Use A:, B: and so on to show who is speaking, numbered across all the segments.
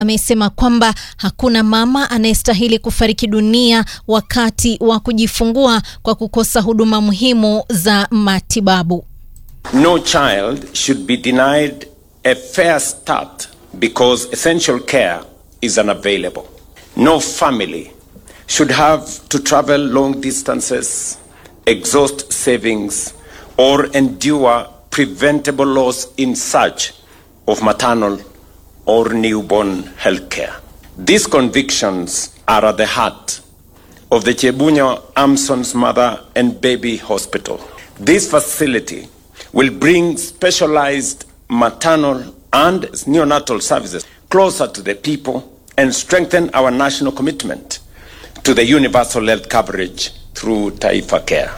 A: amesema kwamba hakuna mama anayestahili kufariki dunia wakati wa kujifungua kwa kukosa huduma muhimu za matibabu.
B: No child should be denied a fair start because essential care is unavailable. No family should have to travel long distances, exhaust savings, or endure preventable loss in search of maternal or newborn health care. These convictions are at the heart of the Chebunya Amson's Mother and Baby Hospital. This facility will bring specialized maternal and neonatal services closer to the people and strengthen our national commitment to the universal health coverage through Taifa Care.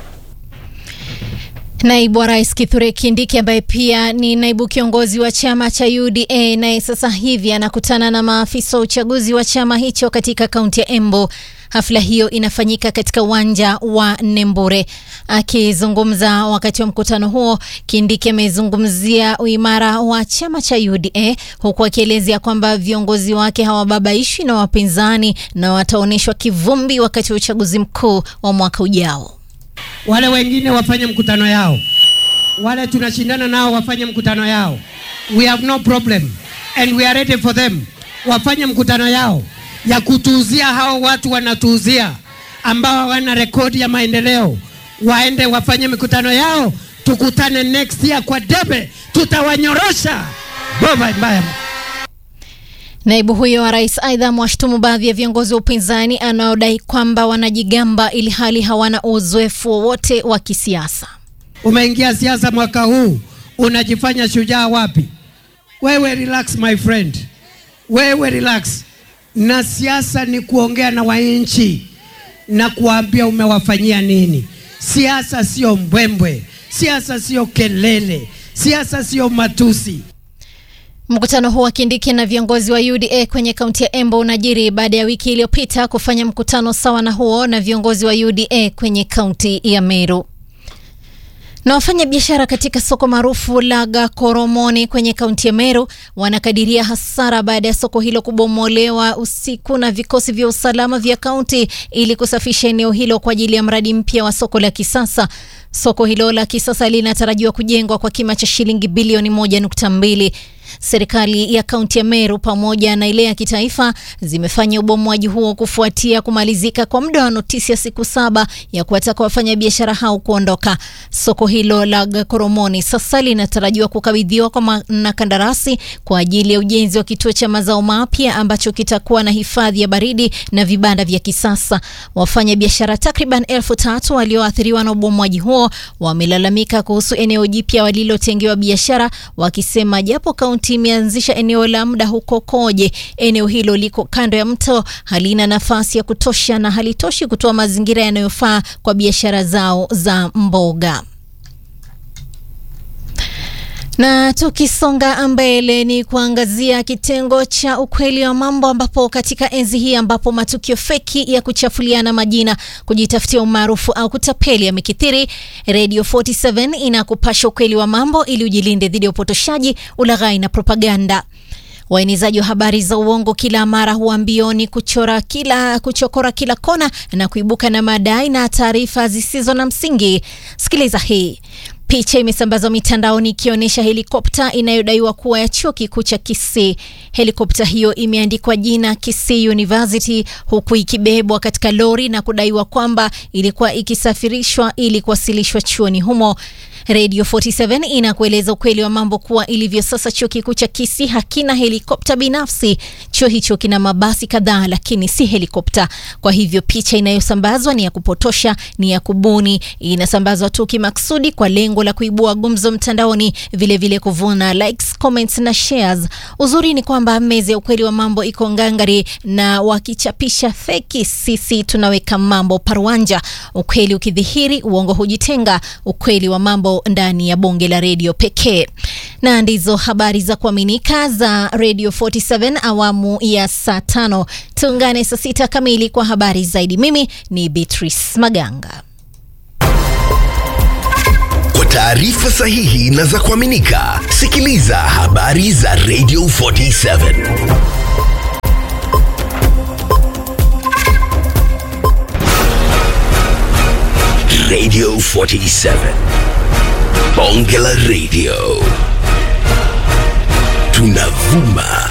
A: Naibu wa Rais Kithure Kindiki ambaye pia ni naibu kiongozi wa chama cha UDA naye sasa hivi anakutana na maafisa wa uchaguzi wa chama hicho katika kaunti ya Embu. Hafla hiyo inafanyika katika uwanja wa Nembure. Akizungumza wakati wa mkutano huo, Kindiki amezungumzia uimara wa chama cha UDA huku akielezea kwamba viongozi wake hawababaishwi na wapinzani na wataonyeshwa kivumbi wakati wa uchaguzi mkuu wa mwaka ujao.
C: Wale wengine wafanye mkutano yao, wale tunashindana nao wafanye mkutano yao. We have no problem and we are ready for them. Wafanye mkutano yao ya kutuuzia hao watu wanatuuzia, ambao hawana rekodi ya maendeleo, waende wafanye mikutano yao, tukutane next year kwa debe, tutawanyorosha bova mbaya.
A: Naibu huyo wa rais aidha mwashtumu baadhi ya viongozi wa upinzani anaodai kwamba wanajigamba ili hali hawana uzoefu wowote wa kisiasa.
C: Umeingia siasa mwaka huu, unajifanya shujaa wapi? Wewe relax my friend, wewe relax. Na siasa ni kuongea na wananchi na kuambia umewafanyia nini. Siasa sio mbwembwe, siasa sio kelele, siasa sio matusi.
A: Mkutano huu wa Kindiki na viongozi wa UDA kwenye kaunti ya Embu unajiri baada ya wiki iliyopita kufanya mkutano sawa na huo na viongozi wa UDA kwenye kaunti ya Meru. Na wafanya biashara katika soko maarufu la Gakoromoni kwenye kaunti ya Meru wanakadiria hasara baada ya soko hilo kubomolewa usiku na vikosi vya usalama vya kaunti ili kusafisha eneo hilo kwa ajili ya mradi mpya wa soko la kisasa. Soko hilo la kisasa linatarajiwa kujengwa kwa kima cha shilingi bilioni moja nukta mbili. Serikali ya kaunti ya Meru pamoja na ile ya kitaifa zimefanya ubomoaji huo kufuatia kumalizika kwa muda wa notisi ya siku saba ya kuwataka wafanyabiashara hao kuondoka. Soko hilo la Gakoromoni sasa linatarajiwa kukabidhiwa kwa wanakandarasi kwa ajili ya ujenzi wa kituo cha mazao mapya ambacho kitakuwa na hifadhi ya baridi na vibanda vya kisasa. Wafanyabiashara takriban elfu tatu walioathiriwa na ubomoaji huo wamelalamika kuhusu eneo jipya walilotengewa biashara, wakisema japo kaunti imeanzisha eneo la muda huko Koje, eneo hilo liko kando ya mto, halina nafasi ya kutosha na halitoshi kutoa mazingira yanayofaa kwa biashara zao za mboga. Na tukisonga mbele ni kuangazia kitengo cha ukweli wa mambo, ambapo katika enzi hii ambapo matukio feki ya kuchafuliana majina, kujitafutia umaarufu au kutapeli yamekithiri, Radio 47 inakupasha ukweli wa mambo ili ujilinde dhidi ya upotoshaji, ulaghai na propaganda. Waenezaji wa habari za uongo kila mara huwa mbioni kuchora kila kuchokora kila kona na kuibuka na madai na taarifa zisizo na msingi. Sikiliza hii. Picha imesambazwa mitandaoni ikionyesha helikopta inayodaiwa kuwa ya chuo kikuu cha Kisii. Helikopta hiyo imeandikwa jina Kisii University huku ikibebwa katika lori na kudaiwa kwamba ilikuwa ikisafirishwa ili kuwasilishwa chuoni humo. Radio 47 inakueleza ukweli wa mambo kuwa ilivyo sasa, chuo kikuu cha Kisii hakina helikopta binafsi. Chuo hicho kina mabasi kadhaa, lakini si helikopta. Kwa hivyo picha inayosambazwa ni ya kupotosha, ni ya kubuni, inasambazwa tu kimaksudi kwa lengo la kuibua gumzo mtandaoni, vilevile vile kuvuna likes, comments na shares. Uzuri ni kwamba meza ya ukweli wa mambo iko ngangari, na wakichapisha feki, sisi tunaweka mambo parwanja. Ukweli ukidhihiri, uongo hujitenga. Ukweli wa mambo ndani ya bonge la redio pekee. Na ndizo habari za kuaminika za Radio 47 awamu ya saa tano. Tuungane saa sita kamili kwa habari zaidi. Mimi ni Beatrice Maganga.
D: Kwa taarifa sahihi na za kuaminika, sikiliza habari za Radio 47. Radio 47. Bonge la Radio. Tunavuma